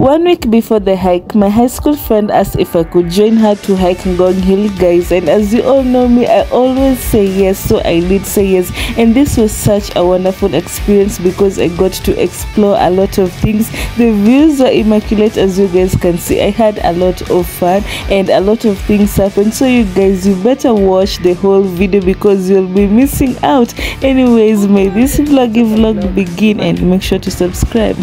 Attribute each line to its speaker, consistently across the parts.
Speaker 1: One week before the hike, my high school friend asked if I could join her to hike Ngong Hill, guys. And as you all know me, I always say yes, so I did say yes. And this was such a wonderful experience because I got to explore a lot of things. The views were immaculate, as you guys can see. I had a lot of fun and a lot of things happened. So, you guys, you better watch the whole video because you'll be missing out. Anyways, may this vloggy vlog begin and make sure to subscribe.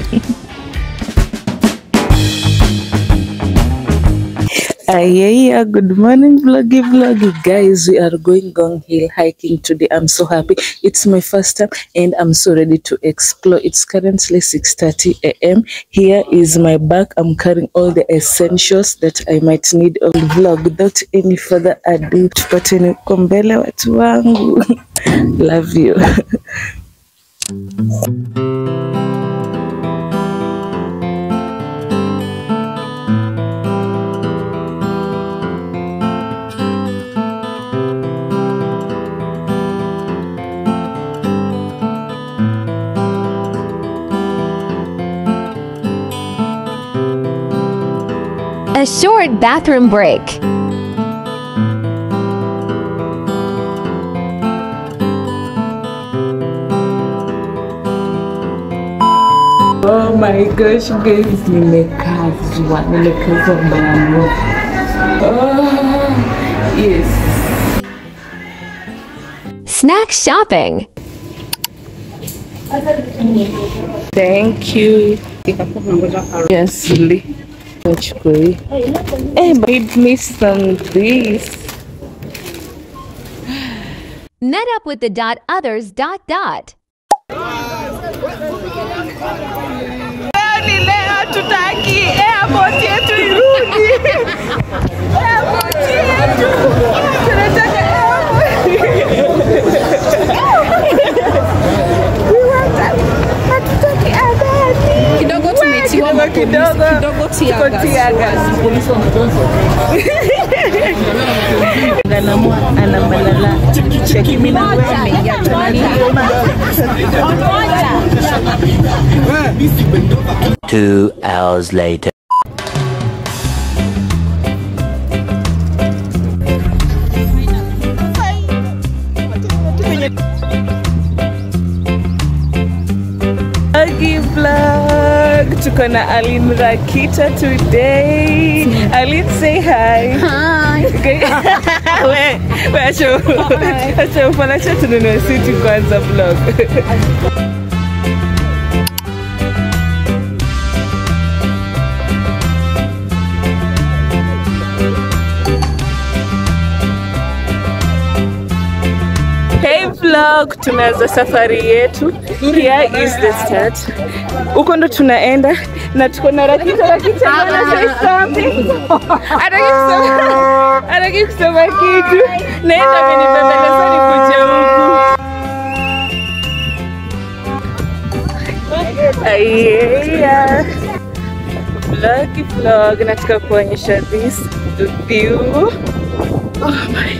Speaker 1: yeah, good morning, vloggy vloggy guys. We are going Gong Hill hiking today. I'm so happy. It's my first time and I'm so ready to explore. It's currently 6:30 a.m. Here is my bag. I'm carrying all the essentials that I might need on the vlog. Without any further ado, tupateni huko mbele watu wangu. Love you.
Speaker 2: A short bathroom break.
Speaker 1: Oh my gosh guys, nimekazwa, nimekazwa mano. Oh, yes.
Speaker 2: Snack shopping.
Speaker 1: Thank you. Yes, Lee. Nachukui. Hey, made me some this.
Speaker 2: Met up with the dot others dot dot.
Speaker 1: Ni leo tutaki airport yetu irudi. Airport yetu. Tunataka airport. We want hatutaki adani.
Speaker 3: kidogo tumetiwa
Speaker 1: Kidogo kidogo.
Speaker 3: kidogo
Speaker 1: Tuko tear gas. Ganamua ana malala. Cheki mimi na wewe ameingia
Speaker 4: Two hours later.
Speaker 1: Vloggy vlog. Tuko na Aline Rakita today. Aline say hi.
Speaker 3: Hi.
Speaker 1: Okay. we, we acha acha ufala acha tununue siti kwanza vlog. Hey vlog, tunaanza safari yetu. Here is the start. Huko ndo tunaenda na tuko na Rakita. Rakita, you wanna say something? Hataki kusema- hataki kusema kitu. Naenda amenibembeleza nikuje huku. Yeah. Vlog vlog, nataka kuonyesha this view. Oh my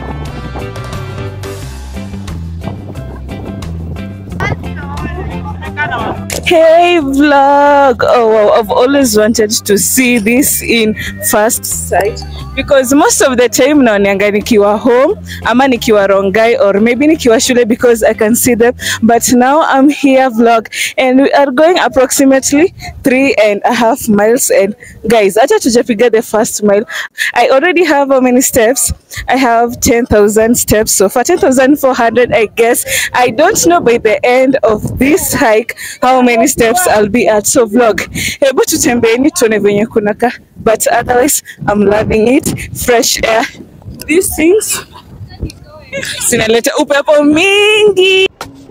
Speaker 1: Hey vlog! Oh wow, I've always wanted to see this in first sight because most of the time naoneanga nikiwa home ama nikiwa Rongai or maybe nikiwa shule because I can see them but now I'm here vlog and we are going approximately three and a half miles and guys acha tujapiga the first mile I already have how many steps I have 10,000 steps so far 10,400 I guess I don't know by the end of this hike how many steps I'll be at so vlog hebu tutembeeni tuone venye kunaka but otherwise I'm loving it fresh air these things zinaleta upepo mingi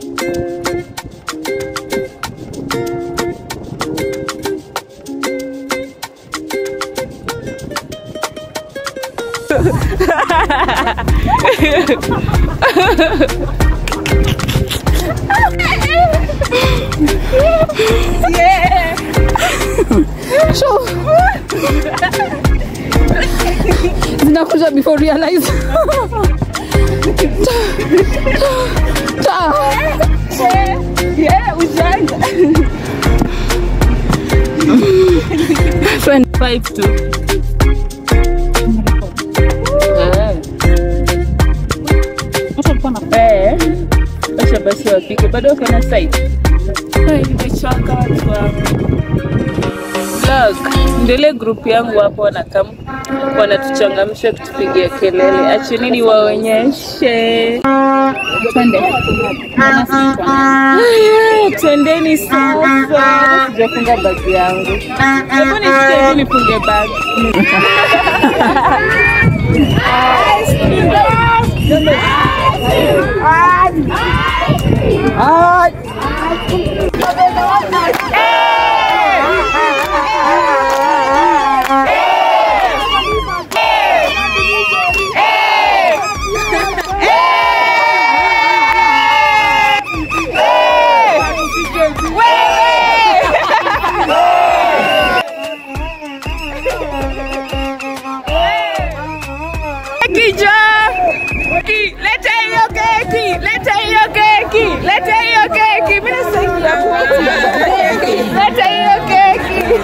Speaker 3: zinakuja before realize Ta.
Speaker 1: yeah ujanja five tu Eh. Eh. Wacha basi wapike bado wako na site Ai, nimechoka watu wangu vlog ndio ile group yangu hapo wanakam wanatuchangamsha kutupigia kelele acheni niwaonyeshe twende Aya, twendeni sasa sijafunga bagi yangu hebu nisikie hivi nifunge bagi Kija! Ki, leta hiyo keki, leta hiyo keki, leta hiyo keki. Mimi nasaidia kuoka. Leta hiyo keki.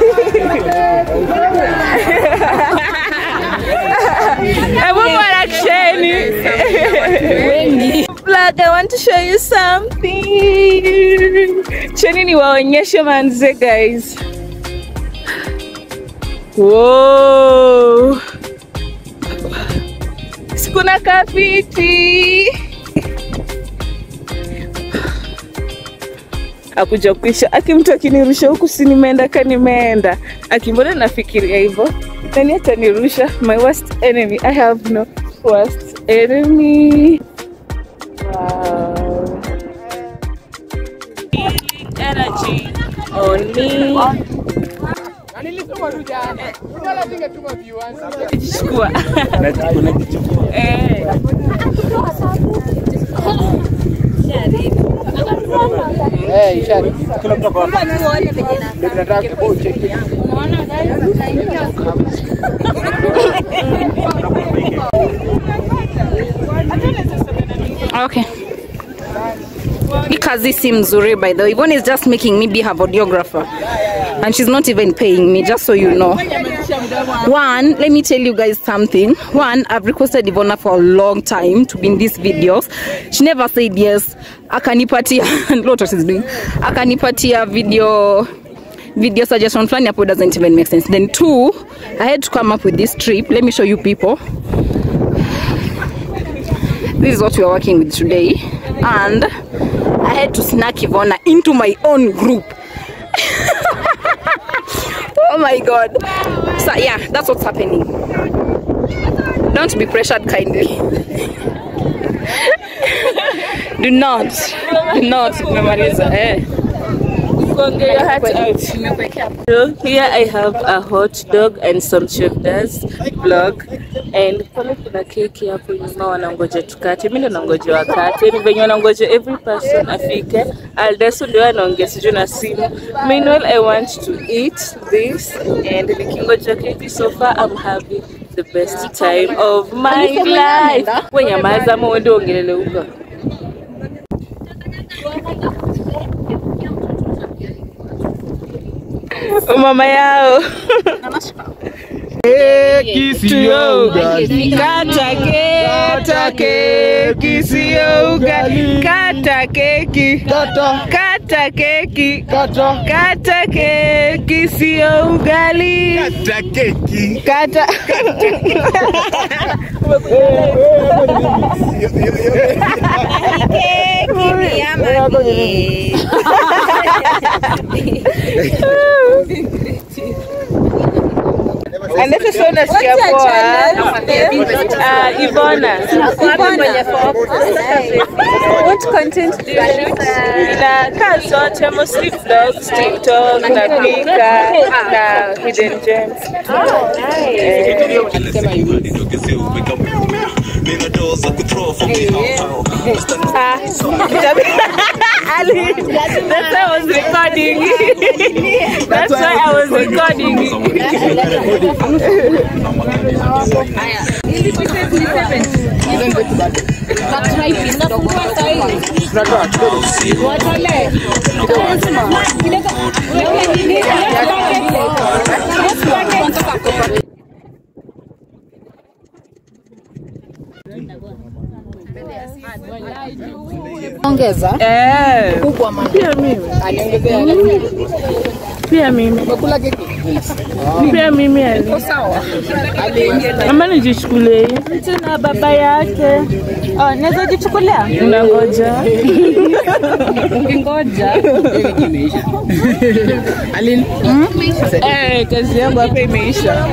Speaker 1: Hebu mwarakisheni. Vlog, I want to show you something. Cheni niwaonyeshe manze guys. Wow. Sikuna kafiti. Akuja kuisha. Aki mtu akinirusha huku si nimeenda ka nimeenda. Aki mbona nafikiria hivyo? Nani atanirusha? My worst enemy. I have no worst enemy. Wow. Energy on me. Chukua. Eh.
Speaker 3: Okay. Hii kazi si mzuri by the way. Yvonne is just making me be her videographer. And she's not even paying me, just so you know. One, let me tell you guys something. One, I've requested Ivona for a long time to be in these videos. She never said yes. Akanipatia, what was she's doing? Akanipatia video video suggestion fulani hapo doesn't even make sense. Then two, I had to come up with this trip. Let me show you people. This is what we are working with today. And I had to snack Ivona into my own group. oh my god. So yeah, that's what's happening. Don't be pressured kindly. Do not. Do not. Memoriza. Eh.
Speaker 1: Conge your heart out. So here I have a hot dog and some shoulders vlog and pale kuna keki hapo nyuma wanangoja tukate. Mimi ndo nangoja wakate, ni venye wanangoja every person afike. Aldesu ndio anaongea sijui na simu. Meanwhile I want to eat this and nikingoja keki so far I'm having the best time of my life. Wewe nyamaza ama uende uongelele huko. mama yao
Speaker 5: Keki sio ugali.
Speaker 1: kata kata keki sio ugali kata keki
Speaker 5: Kata,
Speaker 1: kata keki
Speaker 5: kata,
Speaker 1: kata keki sio ugali
Speaker 5: kata keki.
Speaker 1: kata Andete sio nasikia poa. Ah, Ivona. What content do you shoot? Inakaa zote mostly vlogs, TikTok, na pika na hidden gems. Ah, Ali, that's why I was recording. That's why I was recording.
Speaker 3: utaongeza
Speaker 1: Eh,
Speaker 3: kubwa man.
Speaker 1: pia mimi. Pia mimi. Pia mimi ali.
Speaker 3: Sawa.
Speaker 1: Ama nijichukulie hii. Tena baba yake.
Speaker 3: Oh, naweza jichukulia?
Speaker 1: Unangoja.
Speaker 3: Ngoja.
Speaker 1: Eh, kazi yangu hapa imeisha.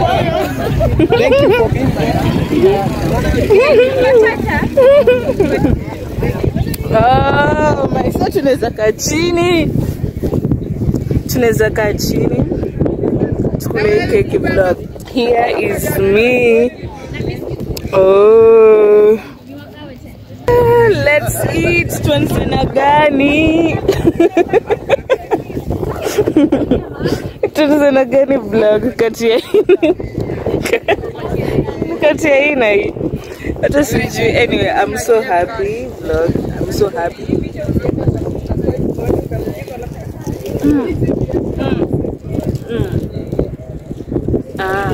Speaker 1: Oh, my so tunaweza kaa chini. Tunaweza kaa chini. Tukule hii keki vlog. Here is me. Oh. Let's eat. Tuanze na gani? Tuanze na gani vlog kati ya hii kati ya hii na hii? Hata sijui. Anyway, I'm so happy vlog. I'm so happy. Mm. Mm. Mm. Ah.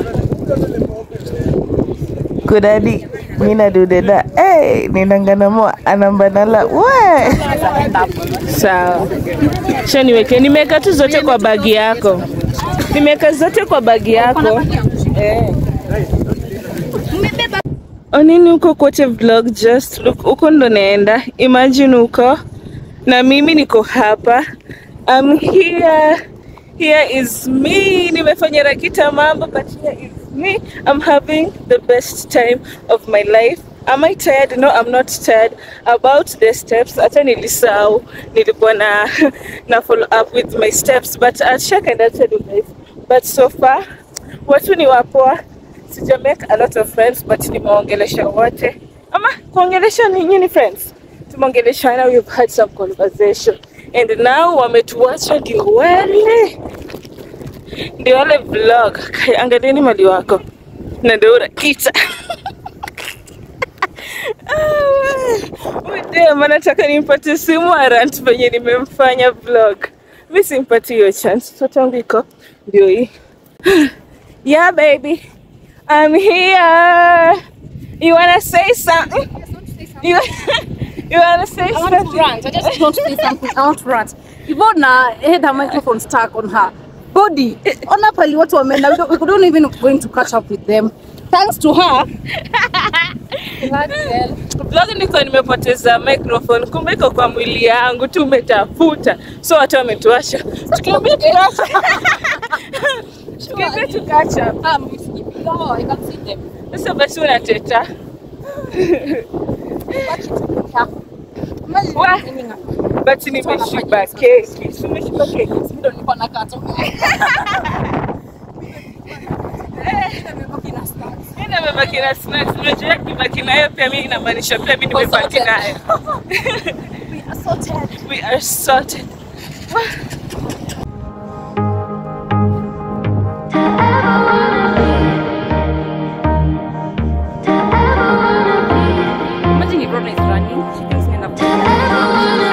Speaker 1: Kudadi mina dudeda hey, ninanganamo anambanala we sawa sha niweke nimeweka tu zote kwa bagi yako nimeweka zote kwa bagi yako eh. onini huko kote vlog just look huko ndo naenda imagine huko na mimi niko hapa I'm here here is me nimefanya rakita mambo but here is me I'm having the best time of my life Am I tired? No, I'm not tired. About the steps, hata nilisahau nilikuwa na na follow up with my steps but I'll check and I'll tell you guys. But so far watu ni wapoa, sija make a lot of friends but nimeongelesha wote. Ama kuongelesha ni nyinyi friends? Tumeongeleshana, we've had some conversation and now wametuacha ndio wale ndio wale vlog. Kai, Angalieni mali wako na ndio unakita Udema, nataka nimpate simu arant venye nimemfanya vlog. Mi simpati hiyo chance. Mtoto wangu iko ndio hii. Yeah baby, I'm here. You wanna say something? You, you wanna say
Speaker 3: I want to
Speaker 1: something?
Speaker 3: rant. I just want to say something. I want to rant. Ivona had her microphone stuck on her body. Ona pali watu wameenda. We don't- we don't even going to catch up with them. Thanks to her.
Speaker 1: Vlog niko nimepoteza microphone, kumbe iko kwa mwili yangu tu, umetafuta so watu wametuasha, tukiambia tuacha tukiambia tukacha.
Speaker 3: No, I can see them.
Speaker 1: Sasa basi unateta Wa, but nimeshiba keki, si umeshiba keki?
Speaker 3: Ndio nilikuwa nakata.
Speaker 1: Mimi nimebaki na snacks, unajua kibaki nayo pia mimi inamaanisha pia mimi nimebaki nayo. We are sorted.
Speaker 3: Imagine Ivona is running. She thinks me enough.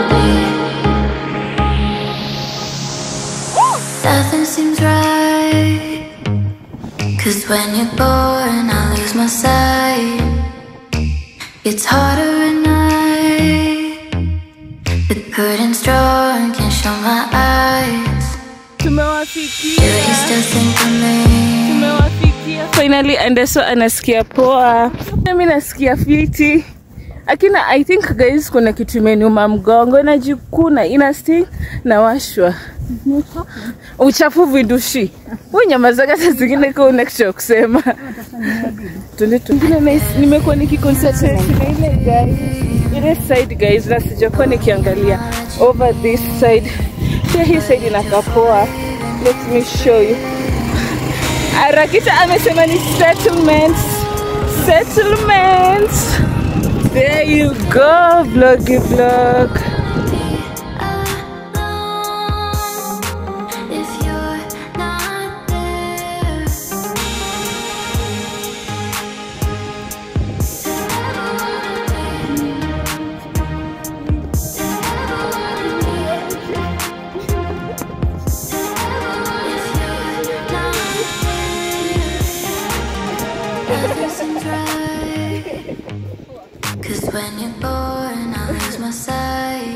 Speaker 6: Nothing seems right. Cause when you're born, I lose my sight. It's harder at night. The curtain's drawn, can't show my eyes.
Speaker 1: Tumewafikia.
Speaker 6: Do you still think of me?
Speaker 1: tumewafikia finally Anderso anasikia poa mimi nasikia fiti akina I think guys kuna kitu imeniuma mgongo inajikuna ina sting na washwa uchafu vindushi huyu nyama zake saa zingine kwa una kitu cha kusema Tuende tu- Ingine nice, nimekuwa nikiconcentrate na ile guys ile side guys na sijakuwa nikiangalia over this side pia hii side inakaa poa let me show you Arakita amesema ni settlements. Settlements. There you go, vloggy vlog.
Speaker 6: Alone, if you're not there. Cause when you're born, I lose my sight.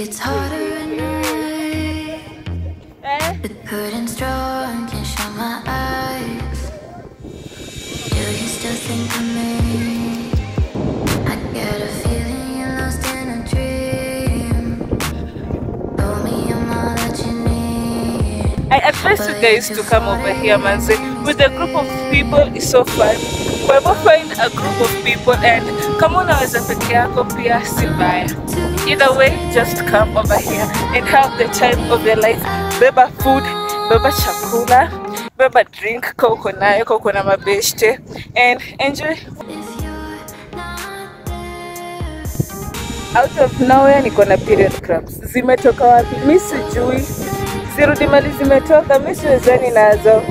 Speaker 6: It's harder at night. The curtain's drawn, can't shut my eyes. Do you still think of me? I get a feeling you're lost in a dream. Told me I'm all that you need.
Speaker 1: I advise you guys to come over here, manze. With a group of people, it's so fun. Wherever find a group of people and kama unaweza peke yako pia si mbaya. Either way, just come over here and have the time of your life. Beba food, beba chakula, beba drink ka uko nayo, ka uko na mabeshte and enjoy.
Speaker 6: If you're not there,
Speaker 1: Out of nowhere niko na period cramps. Zimetoka wapi? Mi sijui. Zirudi mali zimetoka, mi siwezani nazo.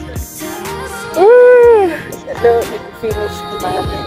Speaker 1: Mm, Leo ni finish mama.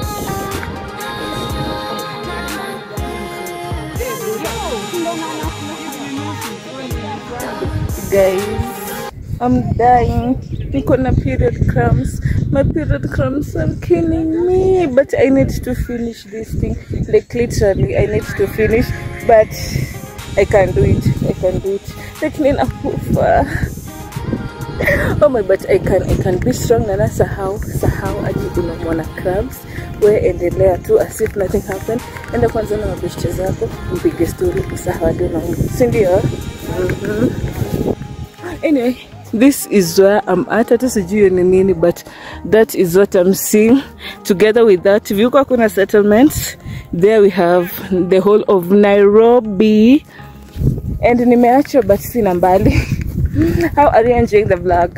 Speaker 1: Guys, I'm dying. Niko na period cramps. My period cramps are killing me. But I need to finish this thing. Like literally, I need to finish. But I can do it. I can do it. Like ninakufa. Oh my, but I can, I can be strong na nasahau sahau aji unamwona cramps we endelea tu as if nothing happened enda kwanza na mabeshte zako mpige story usahau hadi unaumwa si ndio Mhm. anyway this is where i'm at hata sijui ni nini but that is what i'm seeing together with that vyuko hakuna settlements there we have the whole of nairobi and nimeachwa but sina mbali how are you enjoying the vlog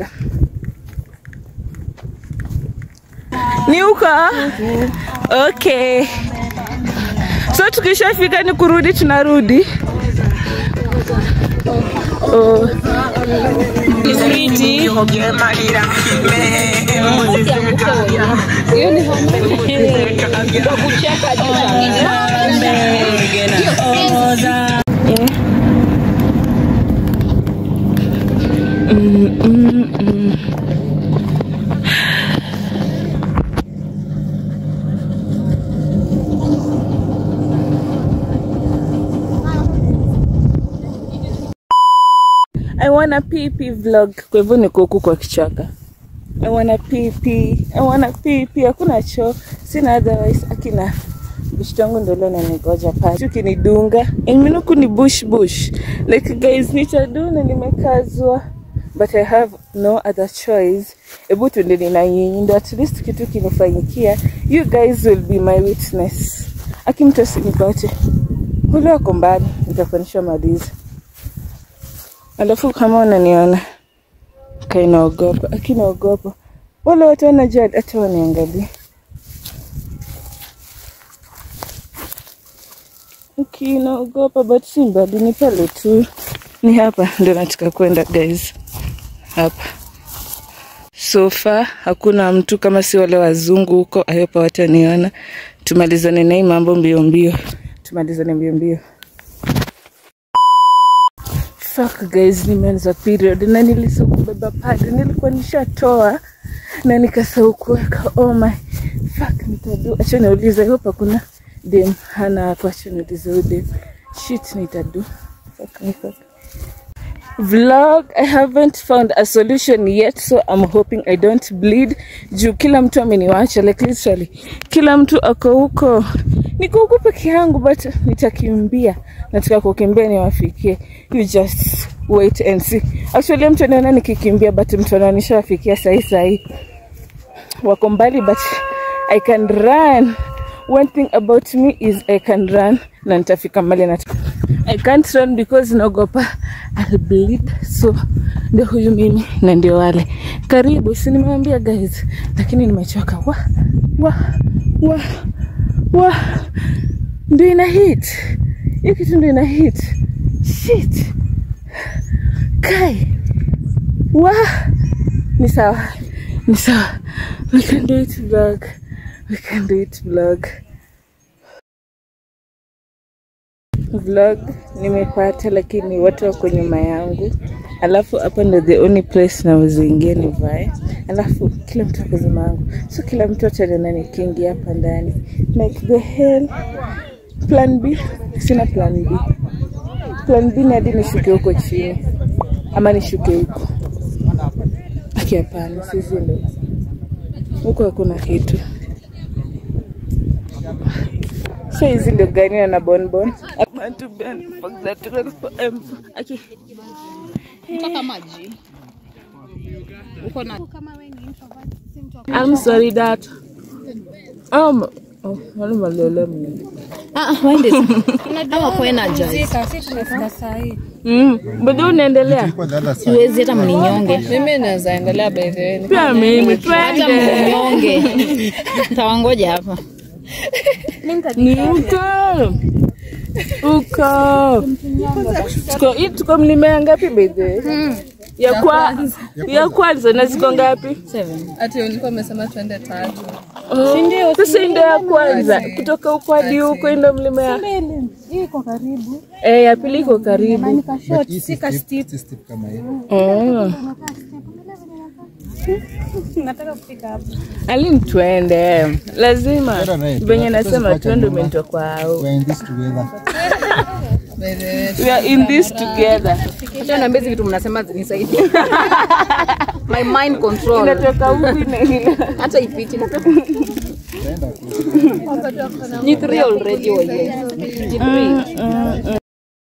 Speaker 1: ni huko okay so tukishafika ni kurudi tunarudi oh. I wanna PP vlog. Kwa hivyo niko huku kwa kichaka. I wanna PP. I wanna PP. Hakuna choo. Sina otherwise akina bush tangu ndo leo nanigoja pale. Chuki kinidunga. Iminuku ni bush bush. Like guys nitaduna nimekazwa. But I have no other choice. Ebu tuende nina nyinyi ndo at least kitu kinifanyikia. You guys will be my witness. Akimtu asinipate. Kule wako mbali. Nitakuonyesha maliza. Alafu kama unaniona kainaogopa, akinaogopa wale watu wanajua hata waniangalia. Ukinaogopa but si mbali, ni pale tu, ni hapa ndio nataka kwenda guys, hapa so far hakuna mtu kama si wale wazungu huko. Ayopa wataniona, tumalizane na hii mambo mbio mbio, tumalizane mbio mbio. Fuck guys, nimeanza period na nilisahau kubeba pad, nilikuwa nishatoa na nikasahau kuweka. Oh my fuck, nitadu. Acha niulize, hope hakuna dem hana hapo. Acha niulize huyu dem. Shit, nitadu. Fuck me, fuck. Vlog, I haven't found a solution yet, so I'm hoping I don't bleed. Juu kila mtu ameniwacha, like literally, kila mtu ako huko niko huku peke yangu but nitakimbia nataka kukimbia niwafikie you just wait and see actually mtu anaona nikikimbia but mtu anaona nishawafikia sahi sahi wako mbali but i can run one thing about me is i can run na nitafika mbali na i can't run because naogopa I'll bleed so ndio huyu mimi na ndio wale karibu si nimewambia guys lakini nimechoka wa wa wa wa ndio ina hit hii kitu ndio ina hit shit kai wa ni sawa ni sawa we can do it vlog we can do it vlog vlog nimepata lakini watu wako nyuma yangu alafu hapa ndo the only place nawezaingia nivae alafu kila mtu ako nyuma yangu so kila mtu ataniona nikiingia hapa ndani like the hell plan b sina plan b plan B ni hadi nishuke huko chini ama nishuke huko. Aki, hapana, sisi ndo huko hakuna kitu. So hizi ndio gani na bonbon. I want to be and fuck that girl forever. Aki,
Speaker 3: Nataka maji. Uko na
Speaker 1: I'm sorry that. Um, oh, wale malele mimi.
Speaker 3: Ah, waende. Ama kwa energize.
Speaker 1: Mm, bado unaendelea?
Speaker 3: Siwezi hata mninyonge.
Speaker 7: Mimi naweza endelea by the way.
Speaker 1: Pia mimi
Speaker 3: Hata
Speaker 1: twende.
Speaker 3: mninyonge. Tawangoja hapa.
Speaker 1: Ni uko. Uko. Tuko hii tuko mlima ngapi by the way? Ya kwa ya kwanza na ziko ngapi?
Speaker 7: Ati ulikuwa umesema twende tatu.
Speaker 1: Oh, Sasa hii ndio ya kwanza kutoka huko hadi huko hii ndio mlima ya
Speaker 8: iko karibu
Speaker 1: eh, ya pili iko karibu.
Speaker 8: nika short si ka steep
Speaker 1: Oh.
Speaker 8: nataka kufika hapo
Speaker 1: Alim twende, lazima
Speaker 5: Twende naye.
Speaker 1: venye nasema
Speaker 5: Tuwezi
Speaker 1: twende,
Speaker 5: kuacha
Speaker 1: umenitoa kwa au.
Speaker 5: We're in this together.
Speaker 7: By the way.
Speaker 1: We are in this together.
Speaker 3: Acha niambie hizi vitu mnasema zinisaidie. My mind control.
Speaker 1: Inatoka huku ina ina.
Speaker 3: Hata ipiti. Ni three already wewe. Ni three.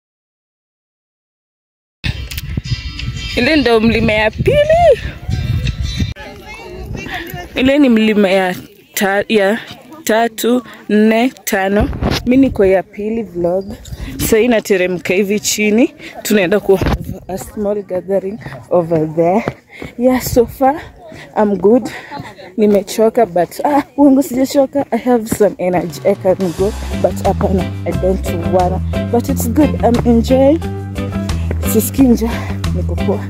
Speaker 1: Ile ndo mlima ya pili. Ile ni mlima ya, ta, ya tatu, nne, tano. Mi niko ya pili vlog. Sasa hii nateremka hivi chini, tunaenda ku have a small gathering over there. Yeah, so far I'm good. Nimechoka but ah, uongo sijachoka. I have some energy. I can go but hapana, I don't wanna. But it's good. I'm enjoying. Sisikii njaa, niko poa.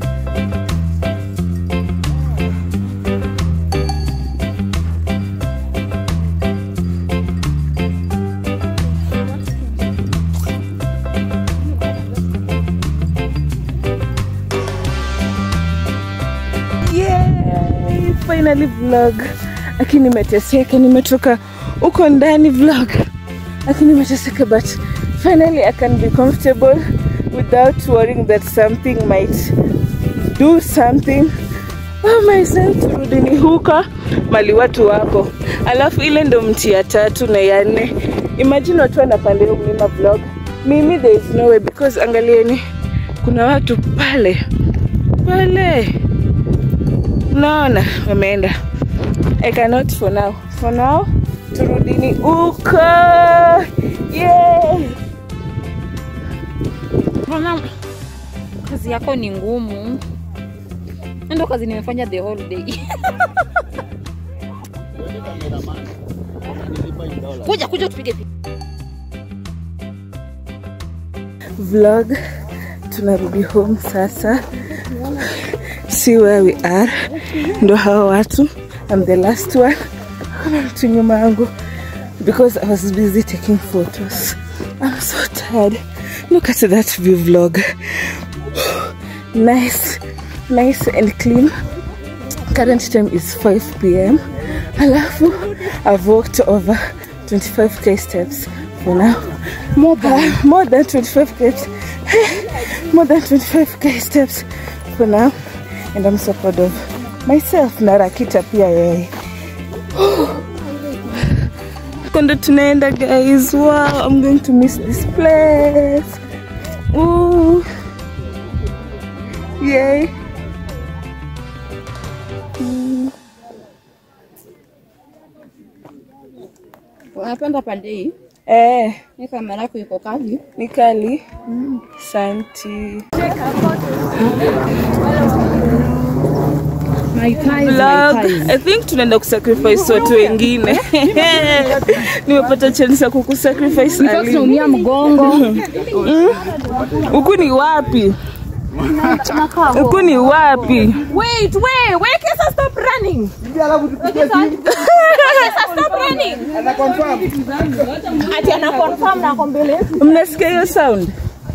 Speaker 1: Yay! Finally vlog. Aki nimeteseka, nimetoka huko ndani vlog. Aki nimeteseka but finally I can be comfortable without worrying that something might do something. Oh my son, turudi ni huko mali watu wako. Alafu ile ndo mti ya tatu na ya nne. Imagine watu wanapanda hiyo mlima vlog. Mimi there is no way because angalieni kuna watu pale pale naona wameenda I cannot for now. For now turudini huko. Yeah.
Speaker 3: Mbona kazi yako ni ngumu? Ndio kazi nimefanya the whole day. kuja kuja tupige picha.
Speaker 1: vlog tunarudi home sasa see where we are ndo hawa watu I'm the last one kuna mtu nyuma yangu because I was busy taking photos I'm so tired look at that view vlog nice nice and clean current time is 5 p.m alafu I've walked over 25k steps for now more than more than 25k more than 25k steps for now and I'm so proud of myself na Rakita pia yeye kondo tunaenda guys wow I'm going to miss this place Ooh. yay
Speaker 3: Unapenda pande hii?
Speaker 1: eh
Speaker 3: Hii kamera yako iko kali.
Speaker 1: ni kali santi
Speaker 3: My thighs,
Speaker 1: vlog i think tunaenda kusacrifice watu wengine nimepata chance ya kukusacrifice Ali.
Speaker 3: Naumia mgongo.
Speaker 1: huku ni wapi huku ni wapi
Speaker 3: Wait, wait, wait, Kesa stop running. Ati ana confirm na ako mbele.
Speaker 1: mnasikia hiyo sound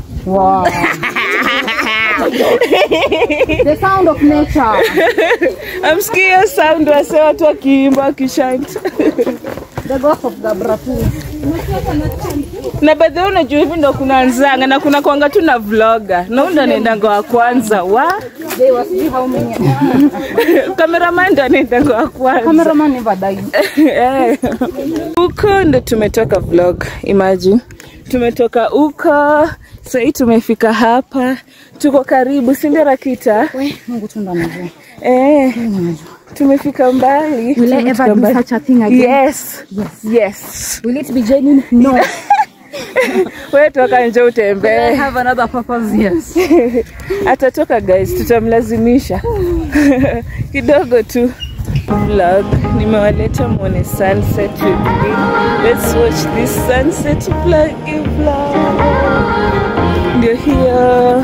Speaker 3: The sound of nature.
Speaker 1: amsikia hiyo sound wase watu wakiimba wakishant
Speaker 3: The ghost of Gabratu.
Speaker 1: na badhi unajua hivi ndo kunaanzanga na kuna kwanga tu na vloga na huyu ndo anaendanga wa kwanza wa
Speaker 3: They was see how many.
Speaker 1: kameraman ndo anaendanga wa kwanza
Speaker 3: Cameraman never died.
Speaker 1: Eh. huko ndo tumetoka vlog imagine tumetoka huko sahii tumefika hapa tuko karibu sindio rakita
Speaker 3: We, Mungu tu ndo anajua.
Speaker 1: eh, tumefika mbali
Speaker 3: Will I
Speaker 1: Tumefika
Speaker 3: ever do
Speaker 1: mbali.
Speaker 3: such a thing again?
Speaker 1: yes yes
Speaker 3: Will it be genuine? No.
Speaker 1: we toka nje
Speaker 3: Will I
Speaker 1: utembee
Speaker 3: have another purpose? Yes.
Speaker 1: atatoka guys tutamlazimisha kidogo tu vlog nimewaleta mwone sunset with me let's watch this sunset vlog vlog ndio hiyo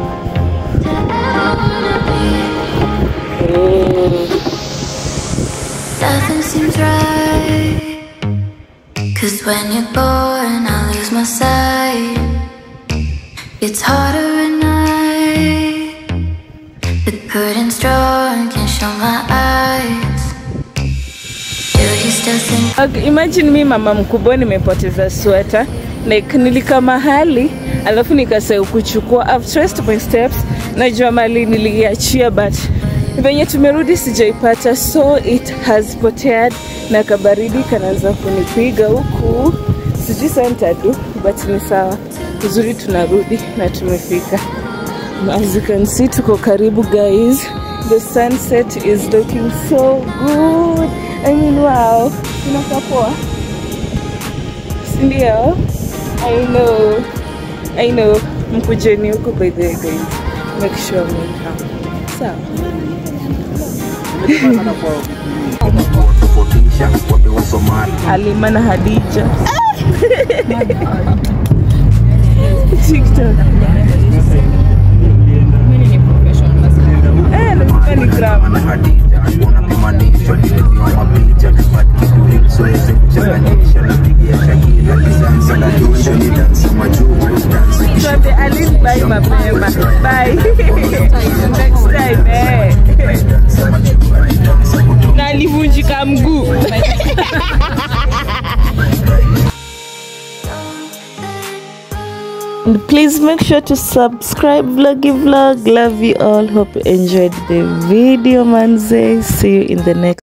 Speaker 1: oh.
Speaker 6: Nothing seems right. Cause when you're born, I lose my sight. It's harder at night. The curtain's drawn, can't show my eyes. Do you still think?
Speaker 1: Okay, imagine mi mama mkubwa nimepoteza sweta like nilika mahali alafu nikasahau kuchukua I've traced my steps najua mali niliachia but venye tumerudi sijaipata so it has potead na kabaridi kanaanza kunipiga huku sijui saa nitadu but ni sawa uzuri tunarudi na tumefika as you can see tuko karibu guys the sunset is looking so good I mean wow inakaa poa sindio I know I know mkujeni huko by the way guys make sure mmekaa sawa Halima na Hadija TikTok eh lazima ni gram Tuambie Aline bye mapema. Bye. Next time eh. Na alivunjika mguu. And please make sure to subscribe vloggy vlog love you all hope you enjoyed the video manze see you in the next